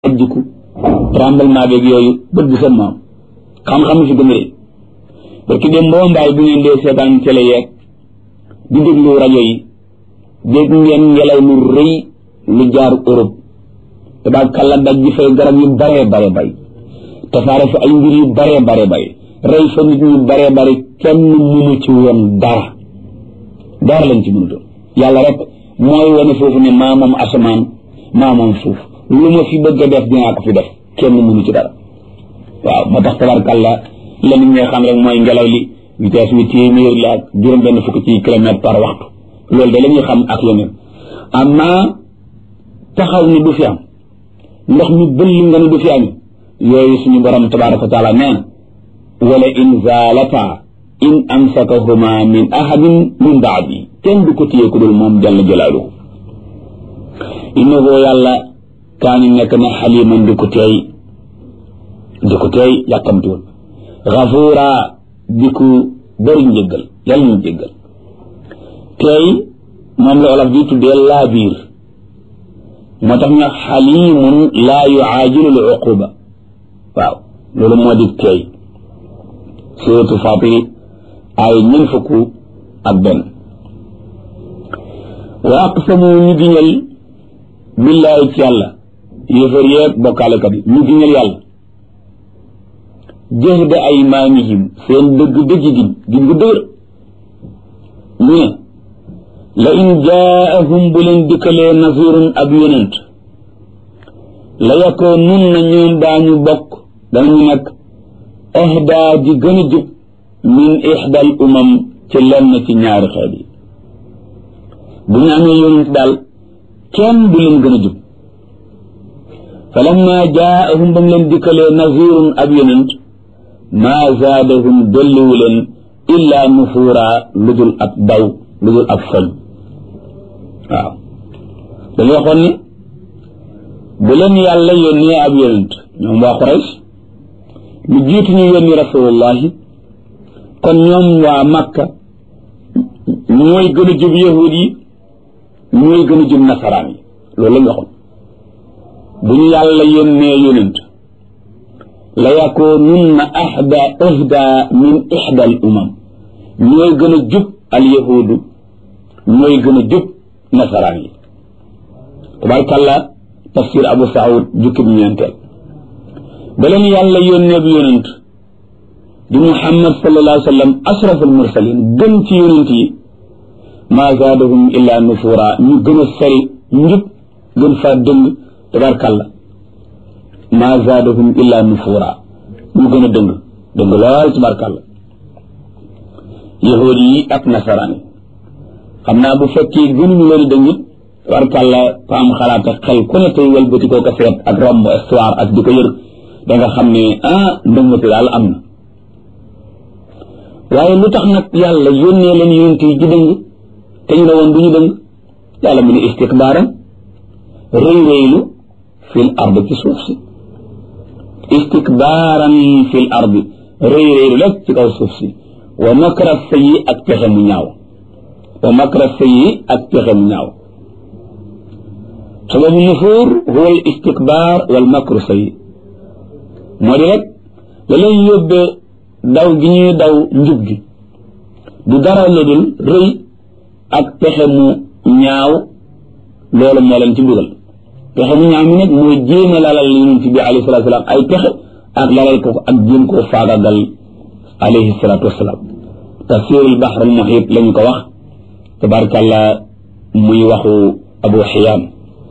ajjiku tremblement beeg yooyu bët bu seen maam xam-xam fi gën a rëy parce que dem boo mbaay bu ngeen dee seetaan télé yeeg di déglu rajo yi dégg ngeen ngelaw lu rëy lu jaar Europe tabaab kàlla daj ji fay garab yu baree bare bay tasaare fa ay mbir yu baree bare bay rey fa nit ñu baree bari kenn mënu ci woon dara dara lañ ci mënutoon yàlla rek mooy wane foofu ne maa moom asamaan maa moom suuf lu ma fi bëgg a def dinaa ko fi def kenn mënu ci dara waaw moo tax tabarkàlla la nit ñi xam rek mooy ngelaw li vitesse bi téeméer la ak juróom benn fukk ci kilomètre par waxtu loolu de la ñuy xam ak yeneen amma taxaw ni du fi am ndox mi bëll nga ne du fi am yooyu suñu borom tabaraka wa taala nee na wala in zaalata in amsakahuma min ahadin min baadi kenn du ko téye ku dul moom jalla jalaaluhu innahu yàlla kaani nekk na xaliman di ko teey di ko teey yàkkamtuwul gafuura di ko bëri njëggal yàlla ñu jéggal teey moom la olof di tuddee laa biir moo tax ñu xalimun laa yuaajilu l uquba waaw loolu moo di teey suratu fatiri ay ñun fukk ak benn wa aqsamu ñu giñal billaahi ci yàlla yéefar yeeg bokkaalekat yi ñu giñal yàlla jahda aymaanihim seen dëgg dëgg gi giñ gu dëgër ñu ne la in jaahum bu leen dikkalee nazirun ab yonent la yakoo nun na ñoom daañu bokk danañu nekk ahdaa ji gën a jub min ixdal umam ci lenn ci ñaari xeet yi bu ñu amee yonent daal kenn du leen gën a jub falamma jaahum ba mu leen dikkalee nazirun ab yonent maa zaadahum dolliwu leen illaa nufuura lu dul ab daw lu dul ab foñ waaw dañu waxoon ne bu leen yàlla yónnee ab yonent ñoom waa Quraysh lu jiitu ñu yónni rasulullahi kon ñoom waa Makka ñooy gën a jub yahud yi ñooy gën a jub nasaraan yi loolu lañ waxoon bu ñu yàlla yónnee yonent la yakoonunna ahda ahda min ihda al umam ñooy gën a jub al yahudu ñooy gën a jub nasaraan yi tabarkàlla tafsir abu saud jukki bi ñeenteel ba leen yàlla yónnee bi yonent di muhammad sallallahu alayhi wa sallam ashraf al mursalin gën ci yonent yi maa zaadahum illa nufura ñu gën a sori njub gën faa dëng tabarkàlla maa zaadahum illa nufura ñu gën a dëng dëng lool tabarkàlla yahuud yi ak nasaraan yi xam naa bu fekkee gënuñu leen dëngit tabarkàlla ko am xalaat ak xel ku ne tey wëlbati koo ko seet ak romb histoire ak di ko yër da nga xam ne ah ndëngati daal am na waaye lu tax nag yàlla yónnee leen yonent yi di dëng te ñu ne woon du ñu dëng yàlla mu ne istikbaaran rëy rëylu fil ard ci suuf si istikbaaran fil ard rëy rëylu rek ci kaw suuf si wa makra sayyi ak pexe mu ñaaw wa makra sayyi ak pexe mu ñaaw sababu nufuur huwa al istikbaar wal makru sayyi moo di rek la leen yóbbee daw gi ñuy daw njub gi du dara la dul rëy ak pexe mu ñaaw loolu moo leen ci dugal pexe mu ñaaw mi nag mooy jéem a lalal yonent bi alayhi salaatu wasalaam ay pexe ak lalal ko ak jéem koo faagagal alayhi salaatu wasalaam tafsirul bahr al muhit lañu ko wax tabarkàlla muy waxu abu xiyaam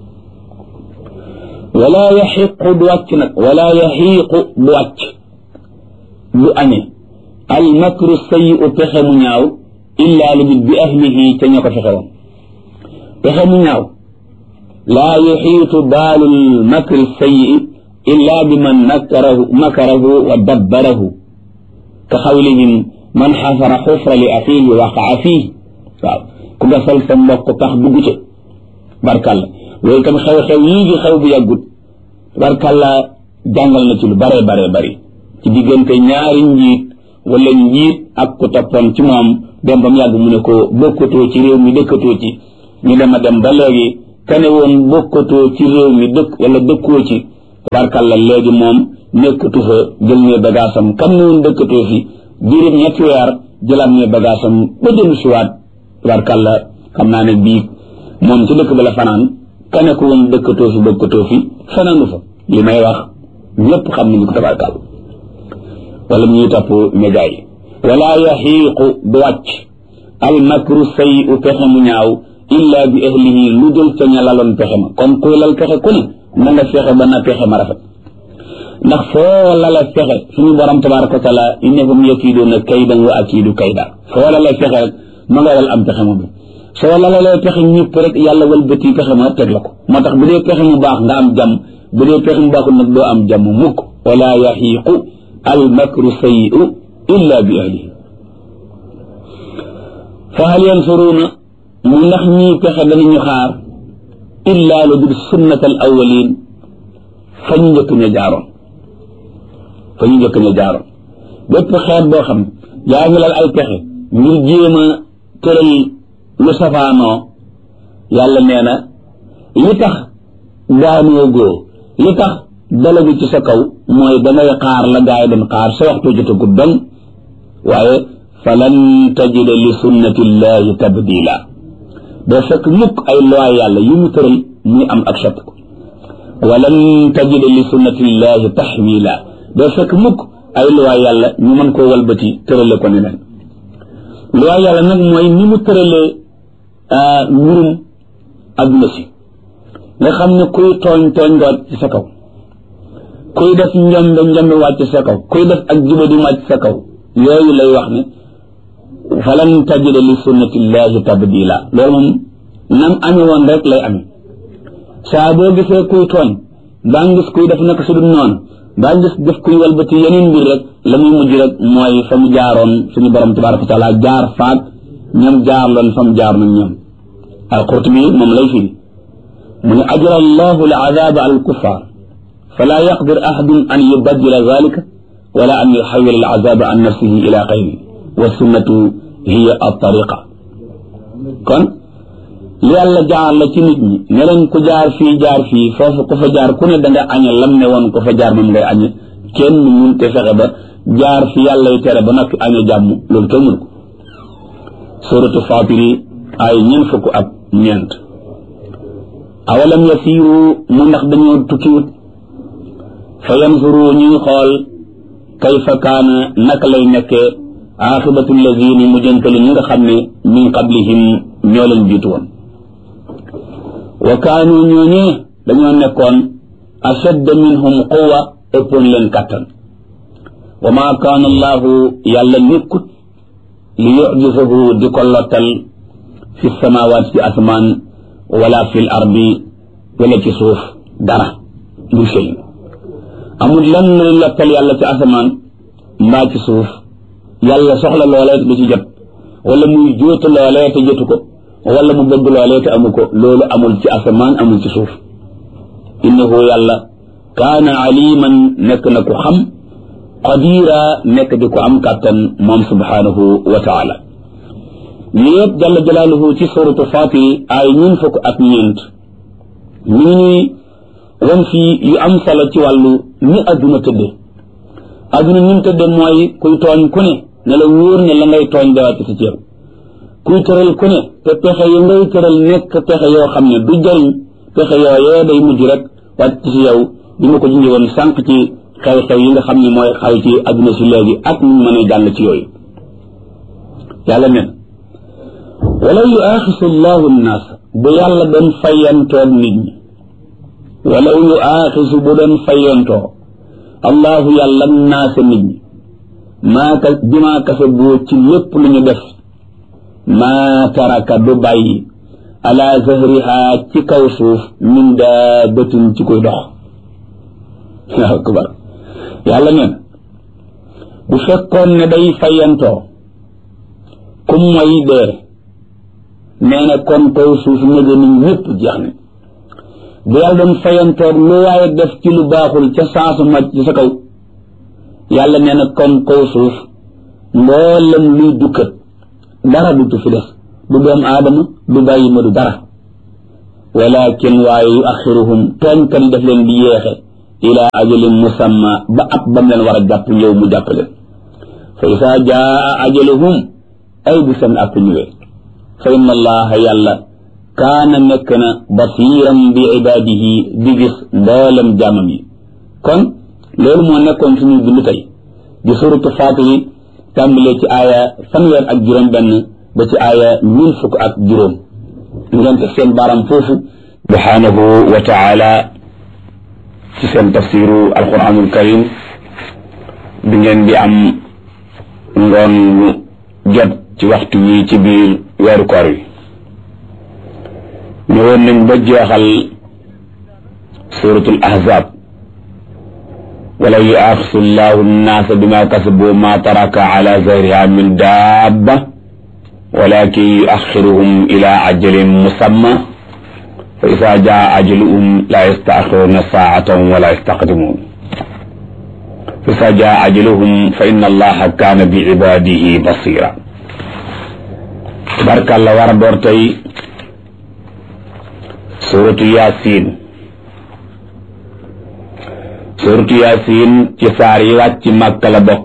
wala yaxiqu du wàcc nag wala yaxiiqu du wàcc du añe al makru sayi u pexe mu ñaaw illaa lu bi ahlihi ca ña ko fexe woon pexe mu ñaaw laa yuxiitu baalul makri sayi illaa bi man makarahu makarahu wa dabbarahu ka xawlihim man xafara xufra li axiihi waqaa fiihi waaw ku gasal sa mbokk tax dugg ca barkàlla loolu tam xew-xew yii di xew bu yàggut barkàlla jàngal na ci lu bare bare bari ci diggante ñaari njiit wala njiit ak ku toppoon ci moom dem ba mu yàgg mu ne ko bokkatoo ci réew mi dëkkatoo ci ñu dem a dem ba léegi kane woon bokkatoo ci réew mi dëkk wala dëkkoo ci tabarkalla léegi moom nekkatu fa jël ne bagaasam kam ne woon dëkkatoo fi diirib ñetti weer jëlaat ne bagaasam ba dellu siwaat tabarkalla xam naa ne bii moom ci dëkk ba la fanaan kane ko woon dëkkatoo fi dëkkatoo fi fanaanu fa li may wax ñëpp xam nañu ko tabarkalla wala ñuy topp média yi wala yaxiiqu du wàcc al makru say u pexe mu ñaaw illa bi ahlihi lu dul ca ña laloon pexe ma kon kuy lal pexe ku ne na nga fexe ba na pexe ma rafet ndax foo lala fexe suñu borom tabaraka wa taala innahum yakiiduuna kaydan wa akiidu kayda foo lala fexe rek ma nga wal am pexe ma bi soo lalalee pexe ñëpp rek yàlla wëlbati pexe ma teg la ko moo tax bu dee pexe mu baax nga am jàmm bu dee pexe mu baaxul nag doo am jàmm mukk wala yaxiiqu al makru sayi'u illa bi ahlihi fa hal yansuruuna mu ndax ñii pexe danañu xaar illa lu dul sunnat al awalin fa ñu njëkk ña jaaroon fa ñu njëkk ña jaaroon bépp xeet boo xam yaa ngi lal ay pexe ngir jéem a tëral lu safaanoo yàlla nee na li tax daanoo góo li tax dalagu ci sa kaw mooy dangay xaar la gaay doon xaar sa waxtu jotagut dong waaye falan tajida li sunnatillahi tabdila doo fekk mukk ay loi yàlla yu mu tëral muy am ak soppiku walan tajida li sunnatillahi taxwila doo fekk mukk ay loi yàlla ñu mën koo walbati tërale ko neneen loi yàlla nag mooy ni mu tëralee mbirum adduna si nga xam ne kuy tooñ tooñ nga wàcc ci sa kaw kuy def njombe njombe wàcc sa kaw kuy def ak jubadi wàcc sa kaw yooyu lay wax ne falan tajida li sunnatillahi tabdila loolu moom nam amee woon rek lay amee saa boo gisee kuy tooñ baa ngis kuy def naka su dul noonu baa ngis def kuy walbati yeneen mbir rek la muy mujj rek mooy fa mu jaaroon suñu borom tabaraka wa taala jaar faak ñoom jaar loon fa mu jaar nag ñoom alqurtubi moom lay firi mu ne ajra allahu al azaba ala alkuffar fala yaqdir ahadun an yubaddila zalika wala an yuxawil al azaba an nafsihi ila xayri wa sunnatu hiya at-tariqa kon li yàlla jaar la ci nit ñi ne leen ku jaar fii jaar fii foofu ku fa jaar ku ne da nga añe lam ne woon ku fa jaar moom ngay añe kenn mun te fexe ba jaar fi yàlla y tere ba noppi añe jàmm loolu kenn mun ko suratu fatiri ay ñeent fukk ak ñeent awalam yasiru mu ndax dañoo tukkiwut fa yanzuru ñuy xool kayfa kaana naka lay nekkee aaxibatu lazina mujjantali ñi nga xam ne min qablihim ñoo leen jiitu woon wa kaanu ñooñee dañoo nekkoon ashadda minhum quwa ëppoon leen kàttan wa maa kaana allahu yàlla nekkut li yujisahu di ko lottal fi samawaat ci asmaan wala fi l ardi wala ci suuf dara lu shay amul lan luy lottal yàlla ci asamaan mbaa ci suuf yàlla soxla loolee du ci jot wala muy jóotu loolee te jotu ko wala mu bëgg loolee te amu ko loolu amul ci asamaan amul ci suuf innahu yàlla kaana aliman nekk na ku xam qadira nekk di ko am kàttan moom subhanahu wa taala ñu yëpp jalla jalaaluhu ci suratu fatir ay ñun fukk ak ñeent ñu ngi ñuy wan fii yu am solo ci wàllu ni adduna tëdde adduna ni mu tëdde mooy kuy tooñ ku ne ne la wóor ne la ngay tooñ dawaat ci ceeb kuy tëral ku ne te pexe yi ngay tëral nekk pexe yoo xam ne du jëriñ pexe yooyee day mujj rek wàcc ci yow bi ma ko junjee woon sànq ci xew-xew yi nga xam ne mooy xaw ci adduna si léegi ak ñu mën a jàll ci yooyu yàlla nen walaw yu aaxisu llahu nnaas bu yàlla doon fayantoog nit ñi walaw yu aaxisu bu doon fayantoo allahu yàlla naasa nit ñi maa ka bimaa kase boo ci lépp lu ñu def maa taraka du bàyyi ala zahriha ci kaw suuf min daabatin ci koy dox waaw akbar yàlla neen bu fekkoon ne day fayantoo kum mooy dee nee na kon kaw suuf néga ni ñëpp jeex ne bu yàlla doon fayantoog lu waaye def ci lu baaxul ca saasu màcc ci sa kaw yàlla nee na kon kaw suuf mboolem luy dukkat dara du fi def du doom aadama du bàyyi ma du dara walakin waaye yu axiruhum tooñkat yi daf leen di yeexe ila ajalin musamma ba at bam leen war a jàpp ñëw mu jàpp leen fa isaa jaa ajaluhum ay bu seen app ñëwee fa inna allaha yàlla kaana nekk na basiran bi ibaadihi di gis mboolem jaamam yi kon loolu moo nekkoon suñu bind tey di suratu faatiri tàmbalee ci aaya fanweer ak juróom benn ba ci aaya mille fukk ak juróom ngeen teg seen baaram foofu subhanahu wa taala ci seen tafsiru alquranul karim bi ngeen di am ngoon jot ci waxtu wi ci biir weeru koor wi ñëwoon nañ ba jeexal suratul ahzab wala yuaxisu llahu nnaasa bima kasabu ma taraka ala zahriha min dabba walakin yuaxiruhum ila ajalin musamma fa isa jaa ajaluhum la yastaxiruna saatan wala yastaqdimun fa isa jaa ajaluhum fa inna allaha kaana bi ibadihi basira tabarkàlla war a door tey suratu yasin suratu yasin ci saar yi wàcc màkka la bokk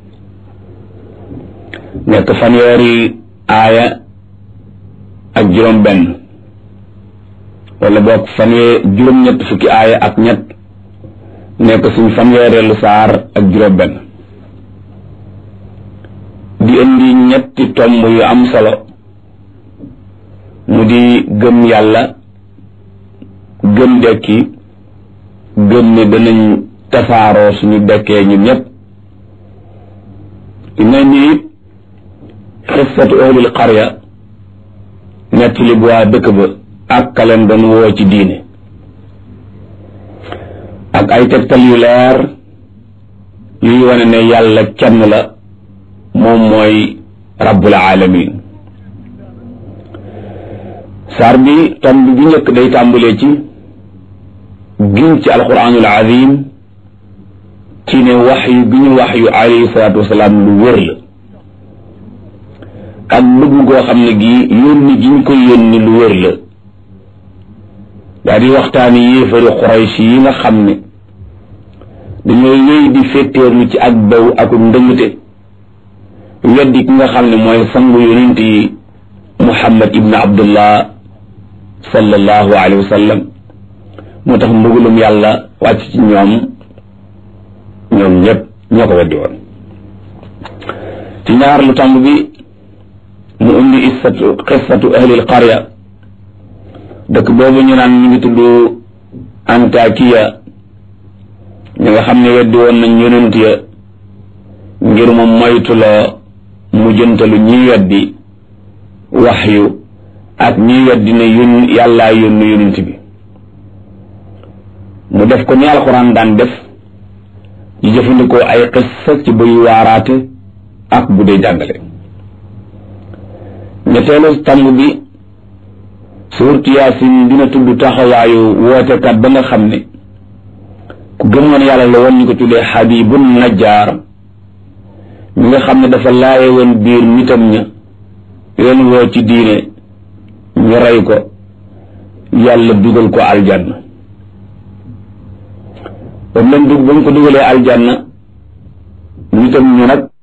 nekk fanweeri aaya ak juróom benn wala bokk fanwee juróom ñett fukki aaya ak ñett nekk suñ fanweereelu saar ak juróom benn di indi ñetti tomb yu am solo mu di gëm yàlla gëm dekki gëm ne danañ tasaaroo suñu dekkee ñun ñëpp dina ni it xissatu ahlil qarya nettali bu waa dëkk ba ak kaleen doon woo ci diine ak ay tegtal yu leer yuy wane ne yàlla kenn la moom mooy rabbul alamin saar bi tomb bi njëkk day tàmbalee ci giñ ci alquranul azim ci ne wax yu bi ñu wax yu alayhi salaatu wasalaam lu wér la ak dugg goo xam ne gii yónni gi ñu ko yónni lu wér la daa di waxtaani yéefari xuraysh yi nga xam ne dañoo wéy di féttéerlu ci ak baw ak ndëngte weddi ki nga xam ne mooy sangu yonent yi muhammad ibn abdullah sallallahu alayhi wa sallam moo tax mbugalum yàlla wàcc ci ñoom ñoom ñëpp ñoo ko weddi woon ci ñaar lu tàmb bi mu indi issatu qissatu ahlil qarya dëkk boobu ñu naan ñu ngi tudd antakiya ñi nga xam ne weddi woon nañ yonent ya ngir mu moytuloo mu jëntalu ñiy weddi waxyu ak ñiy weddi ne yón yàllaa yónnu yonent bi mu def ko ni alxuraan daan def di jëfandikoo ay xissa ci buy waaraate ak bu dee jàngale ñetteelu tàmb bi suurtu yaasin dina tudd taxawaayu wootekat ba nga xam ne ku gëmoon yàlla la woon ñu ko tuddee xabibun najjaar mi nga xam ne dafa laaye woon biir nitam ña leen woo ci diine ñu rey ko yàlla dugal ko aljanna ba mu leen dug ba mu ko dugalee aljanna nitam ñu nag